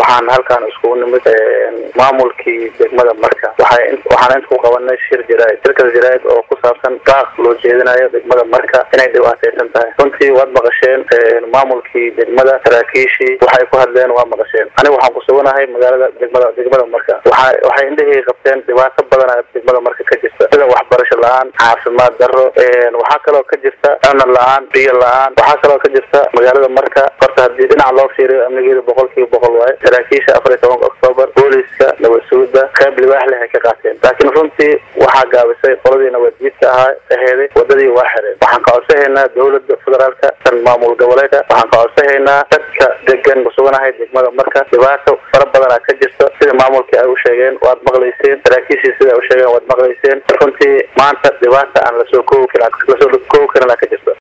waxaan halkaan iskugu nimid maamulkii degmada marka waxay waxaan inta ku qabanay shir jaraa'id shirkas jaraa'id oo ku saabsan daaq loo jeedinayo degmada marka inay dhibaataysan tahay runtii waad maqasheen maamulkii degmada saraakiishii waxay ku hadleen waa maqasheen aniga waxaan ku suganahay magaalada degmada degmada marka waxa waxay indhahii qabteen dhibaato badan degmada marka ka jirta sida waxbarasho la-aan caafimaad daro waxaa kaloo ka jirta amni la-aan biyo la-aan waxaa kaloo ka jirta magaalada marka horta haddii dhinaca loo fiiriyo amnigeeda boqol kiiba boqol waaye saraakiisha afar iyo tobanka octoobar booliska nabad sugidda qayb libaax leh ay ka qaateen laakiin runtii waxaa gaabisay qoladii nabadjiidka ahaa aheeday wadadii waa xireen waxaan ka codsahaynaa dowlada federaalka tan maamul goboleedka waxaan ka codsahaynaa dadka degan kusuganahay degmada marka dhibaato fara badanaa ka jirta sida maamulkii ay u sheegeen waad maqlayseen saraakiishii sida ay u sheegeen waad maqlayseen runtii maanta dhibaata aan lasoo koobi karin lasoo koobi karin ka jirta